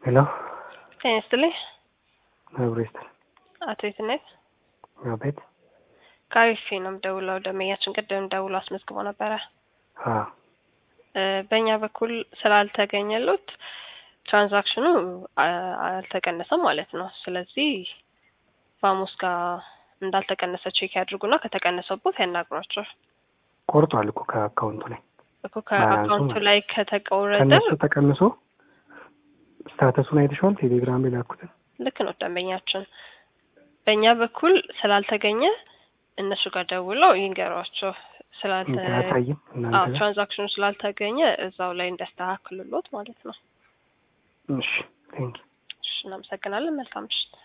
ሄሎ ጤና ይስጥልኝ አብሮ ይስጥል። አቶ የትነት አቤት። ከአሪፌ ነው የምደውለው። ደንበኛችን ቅድም ደውሎ አስመዝግቦ ነበረ። አዎ እ በእኛ በኩል ስላልተገኘሉት ትራንዛክሽኑ አ- አልተቀነሰም ማለት ነው። ስለዚህ ቫሙስ ጋር እንዳልተቀነሰ ቼክ ያድርጉና ከተቀነሰቦት ያናግሯቸው። ቆርጧል እኮ ከአካውንቱ ላይ እኮ ከአካውንቱ ማለት ላይ ከተቆረጠ ከእነሱ ተቀንሶ ስታተሱን አይተሸዋል። ቴሌግራም የላኩትን ልክ ነው ደንበኛችን። በእኛ በኩል ስላልተገኘ እነሱ ጋር ደውለው ይንገሯቸው ስላልተ አያሳይም እናንተ አዎ ጋር? ትራንዛክሽኑ ስላልተገኘ እዛው ላይ እንዲያስተካክሉሎት ማለት ነው። እሺ ቴንክ እሺ እናመሰግናለን። መልካም ምሽት።